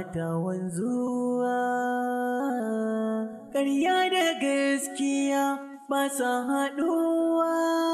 ta wanzuwa ƙarya da gaskiya ba sa haɗuwa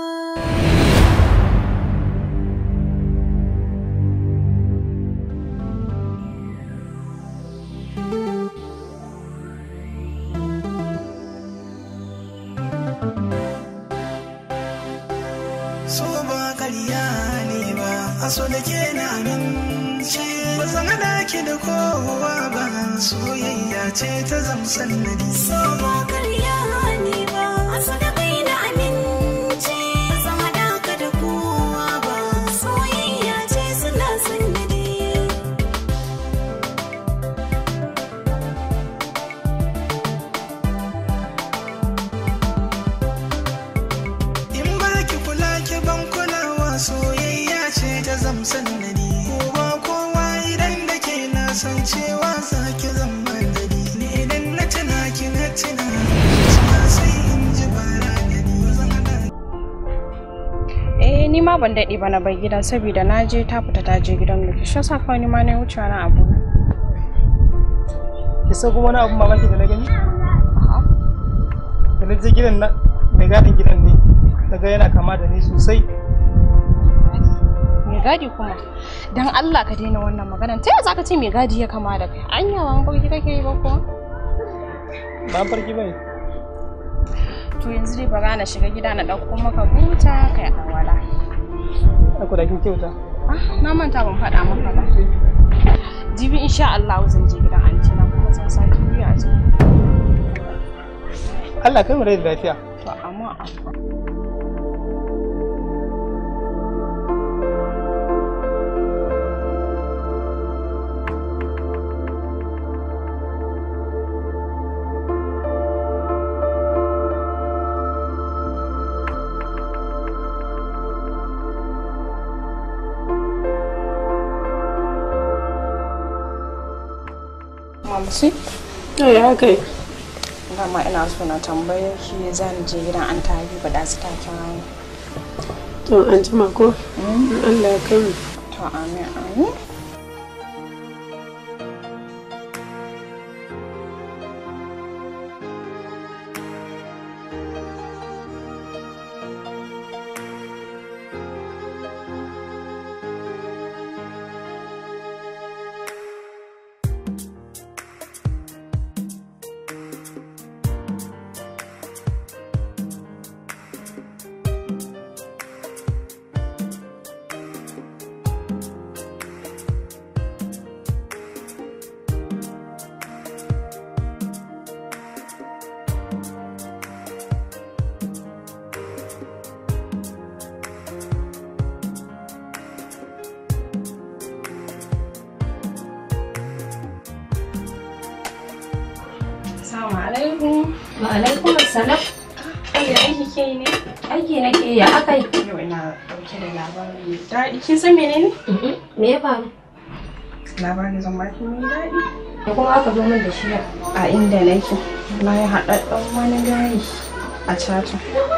so ba karya ne ba a so da ke na amince ba zan hada ki da kowa ba soyayya ce ta zamsan nadi So ba karya ne ba, asa da kai na amince, zan haɗa ka da kowa ba, soyayya ce suna sannadi. in ba ki kula ki ban kulawa soyayya ce ta zamsan nadi kowa kowa idan da ke na san cewa za ki zama dadi ni idan na tuna ki na tuna zuciya sai in ji bara gani zan hada Eh ni ma ban daɗe ba na bai gida saboda na je ta fita ta je gidan Luki. Shi yasa kawai ni ma na wuce na abu. ki san kuma wani abun mamaki da na gani da na je gidan na mai gadin gidan ne daga yana kama da ni sosai Me gadi kuma? Dan Allah ka daina wannan maganan. Ta yaya zaka ce me gadi ya kama da kai? Anya ba mafarki kake yi ba kuwa? ba farki bane To yanzu dai bara na shiga gida na ɗauko maka buta kai awala. aku da kin kyauta Ah, na manta ban faɗa maka ba. Jibi insha Allah zan je gidan anti na kuma zan sake biya a can. Allah kai mu rai da lafiya To amma amma. Mamsi? ya kai dama ina so na tambaye ki zan je gidan an ta habiba da su ta kira ni. to an jima ko Allah ya kai mu to amin amin Assalamu alaikum. Wa alaikum assalam. Ai aiki ke yi ne? Aiki nake ya aka yi. Yau ina dauke da labari mai daɗi. Kin san menene? Me ya faru? Labari zan baki mai daɗi. Da kuma aka zo min da shi yau. A inda nake, na yi haɗaɗɗen wani gari a cata.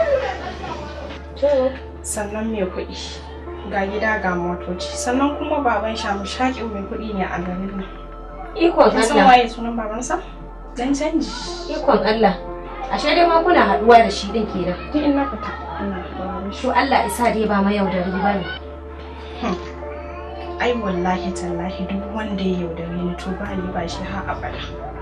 Sannan mai kuɗi. Ga gida ga motoci. Sannan kuma baban shamu shaƙin mai kuɗi ne a garin nan. Ikon Kin san Allah. waye sunan babansa? Dan canji. Ikon Allah. Ashe dai ma kuna haɗuwa da shi din kenan. Duk in na fita ina haɗuwa da shi. To Allah isa dai ba mayaudari ba ne. Ai wallahi tallahi duk wanda ya yaudare ni to ba ni ba shi har abada.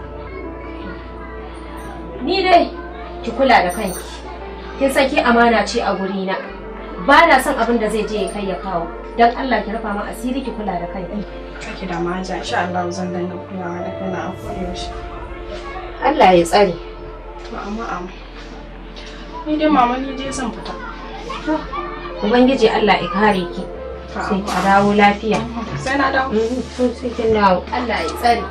Ni dai ki kula da kanki. Kin san ki amana ce a gurina. Ba na son abin da zai je ya kai ya kawo. Dan Allah ki rufa min asiri ki kula da kanki. Kake da maja insha Allah zan dinga kulawa da kaina a kodayaushe. Allah ya tsare. To amma amma. Ni dai mama ni dai zan fita. Ubangiji Allah ya kare ki. Sai ki dawo lafiya. Sai na dawo. Mm, To sai kin dawo. Allah ya tsare.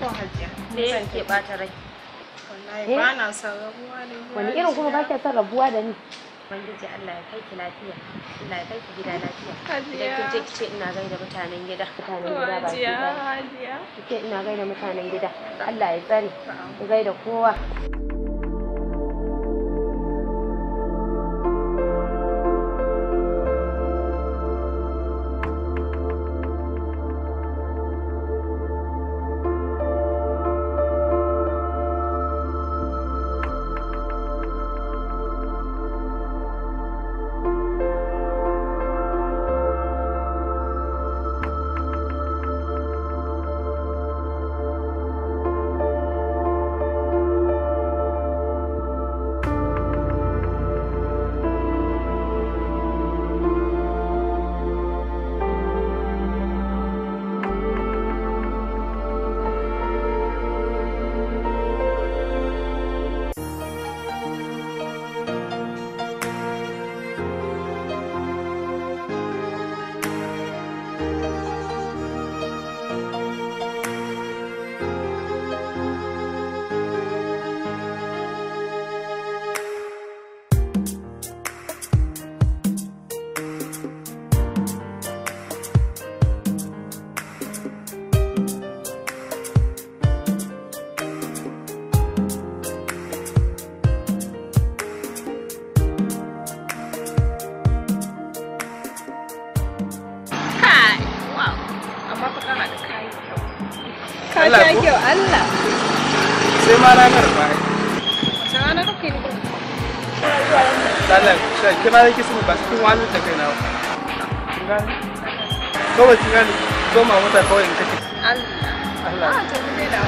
hajiya. Me yake bata rai? Wallahi Eh? ba na son rabuwa da ni. Wani irin kuma ba ke son rabuwa da ni? Ubangiji Allah ya kai ki lafiya. Allah ya kai ki gida lafiya. Idan kin je ki ce ina gaida mutanen gida. Mutanen gida ba ki Hajiya, ba. hajiya. Ki ce ina gaida mutanen gida. Allah ya tsare. Ki gaida kowa. Kai, wow. Amma fa kana da kayi kyau. Ka Allah sha ko? kyau, Allah. sai ma ranar ba Wace rana kake ni? Allah shi kira yake sun ba cikin wani da kai na ba kin gane kawai kin gane zo ma mota kawai in kake Allah. Allah Ah, to mu daina.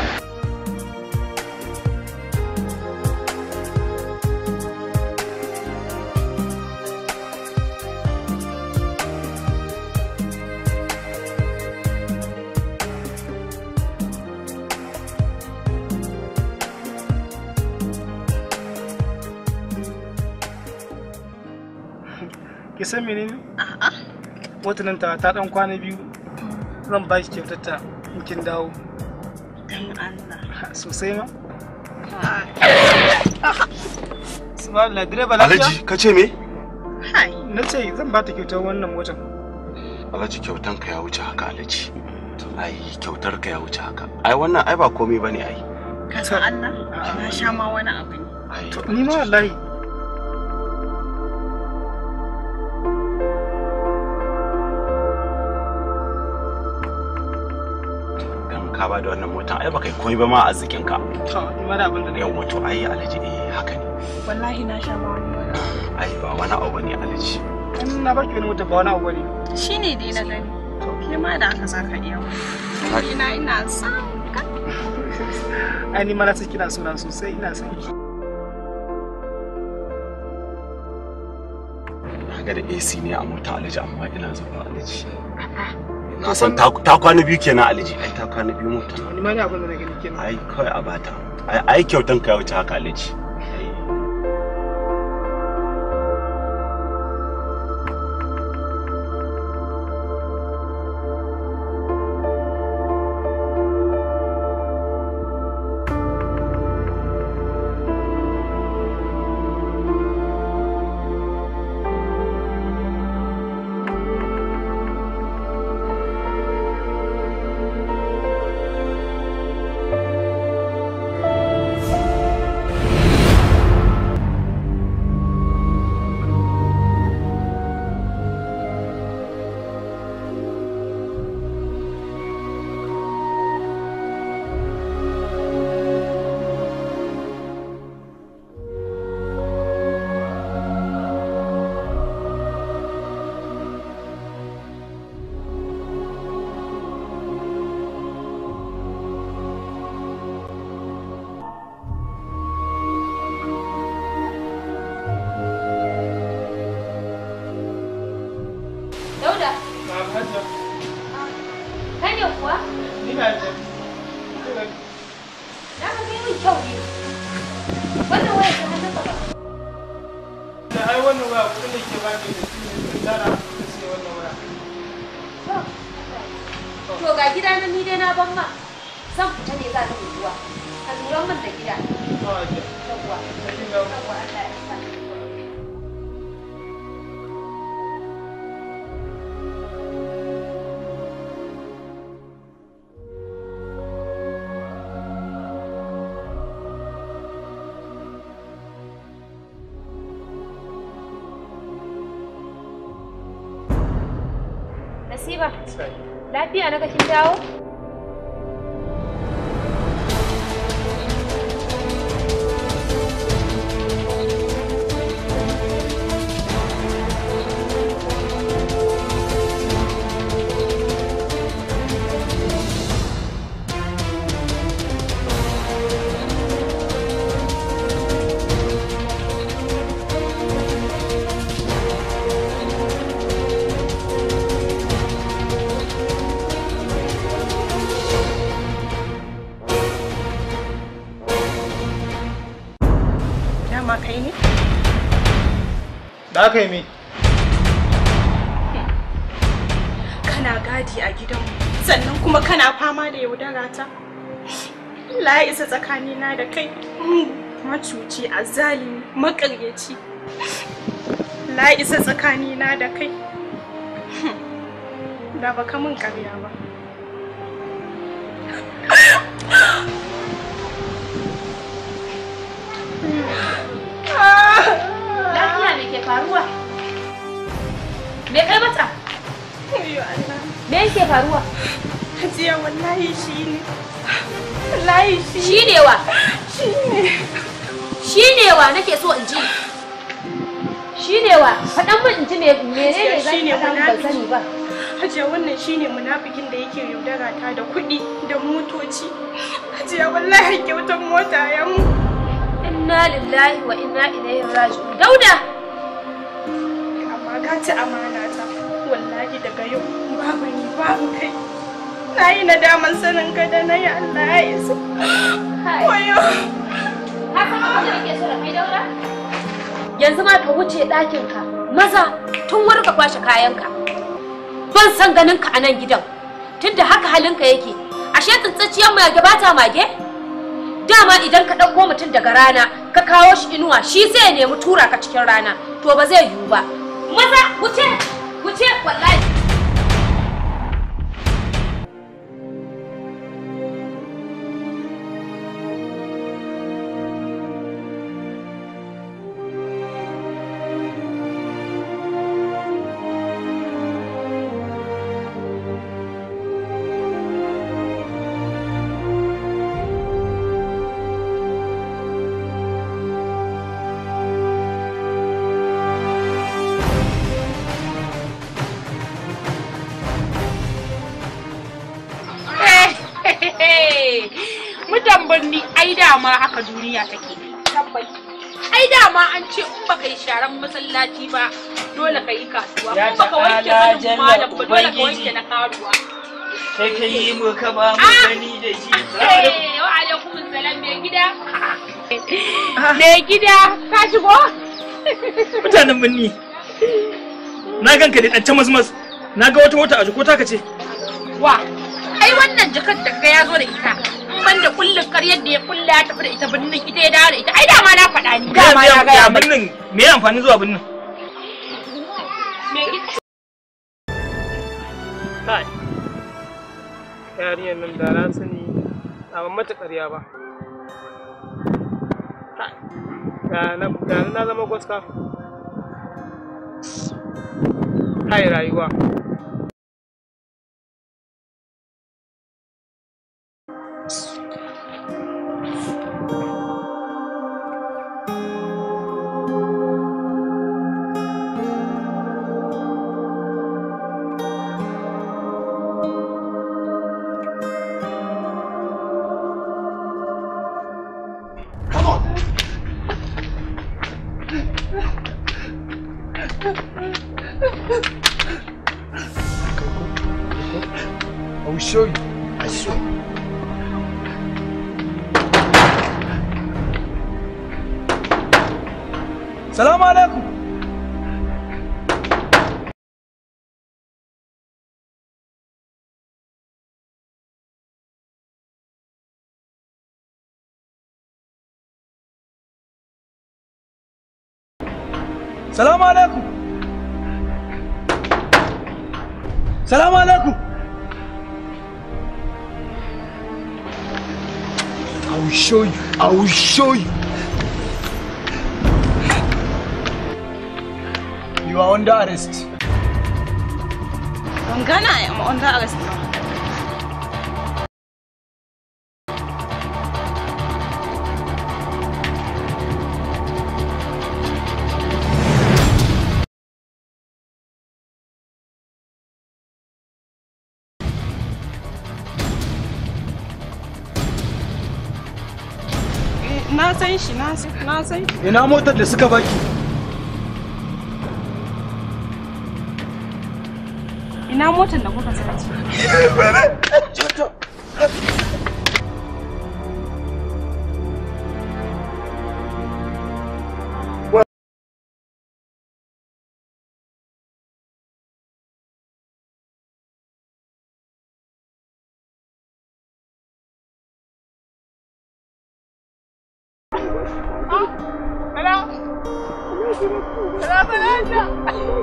ki san menene wata nan ta ta dan kwana biyu zan ba ki kyautar ta in kin dawo sosai ma subhanallah direba lafiya Alhaji ka ce me? na ce zan ba ta kyautar wannan motar Alhaji kyautan ka ya wuce haka Alhaji. Ai kyautar ka ya wuce haka. Ai wannan ai ba komai bane ai. ka san Allah Na sha ma wani abu ne. Ai ni ma wallahi dan ka ba da wannan motan ai ba kai komai ba ma a zikin ka. to ni ma da abin da Yawwa to ai Alhaji eh haka ne. Wallahi na sha ma wani wani. Ai ba wani abu bane Alhaji. in na baki wani motar ba wani abu bane Shi ne dai na gani. To ke ma da aka za ka iya wani. Ina ina son ka. ai ni ma na san kina so na sosai ina son ki Kaga da AC ne a mota Alhaji amma ina zuwa Alhaji. Na san ta ta kwana biyu kenan Alhaji. Ai ta kwana biyu mota. ni ma da abin da na gani kenan Ai kawai a bata. Ai ai kyautan ka ya wuce haka Alhaji. Ai Dauda, kai ne kuwa? ni na da Na ga kai min kyau ne. Wannan waya ta hannunka ba. da ai wannan waya kudin da ke ba ki da shi ne tara da sai wannan waya To ga gida na ni dai na ban ma. zan fita ne za ni unguwa ka lura min da gida yawwa yawwa Allah ya sa Nasiba, lafiya na kin dawo? Dama kai ne? Da aka yi mi? Kana gadi a gidanmu sannan kuma kana fama da yaudara ta. Allah ya isa tsakanina da kai. Macuci, azalimi, makaryaci. Allah ya isa tsakanina da kai. Da baka min karya ba. Lafiya me ke faruwa? Me kai mata? Ayyo Allah. Me yake faruwa? Hajiya wallahi shi ne. Wallahi shi Shi ne wa? shi ne. Shi ne wa nake so in ji. Shi ne wa? Faɗan min in ji me menene zan Shi ne faɗa min ban munafiki. sani ba. Hajiya wannan shine munafikin da yake yaudara ta da kuɗi da motoci. Hajiya wallahi kyautar mota ya mu. Inna lillahi wa inna ilaihi raji'un. Dauda! Amma ka ci amana ta. Wallahi daga yau babu ni babu kai. Na yi nadaman sanin ka da na yi Allah ya isa. Kai. Wayo. Ka san abin da nake so da kai Dauda? Yanzu ma ka wuce ɗakinka. Maza tun wuri ka kwashe kayanka. Ban san ganin ka a nan gidan. Tunda haka halinka yake. Ashe tsintsiciyar mage ba ta mage? Dama idan ka ɗauko mutum daga rana ka kawo shi inuwa shi sai ya nemi tura ka cikin rana. To ba zai yiwu ba. Maza wuce wuce wallahi. Mutan birni ai dama haka duniya take. Ai dama an ce in baka yi sharan masallaci ba dole ka yi kasuwa. Ya In baka wanke ta'ala hannun jalla malam ba dole ka Ubangiji. wanke na karuwa. Kai ka yi mu ka ba mu Ah! gani da shi. Eh, Wa alaikum salam mai gida. Mai gida ka shigo? mutanen birni na ganka da ɗan mazmaz na ga wata mota a jiko taka ce Wa, ai wannan jakar da ga ya zo da ita. In ban da kullum karyar da ya kulla ya tafi da ita birnin ita ya dawo da ita. Ai dama na faɗa ni. Dama ya na gaya mai. birnin me ya amfani zuwa birnin Mai gida. Kai. Yarinyar nan da na sani a ban mata ƙarya ba. Kai. Da na da na zama gwaska. Kai rayuwa. I will show you. I swear. Salamu alaikum. Salamu alaikum. Salamu alaikum. I will show you. I will show you. You are under arrest. Ban gana I am under arrest ba. Eh, Na san shi, na san na san shi. Ina motar da suka baki? Ina motar da kuka sace?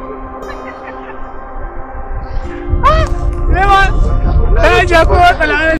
Lewa, ta ja ko tsala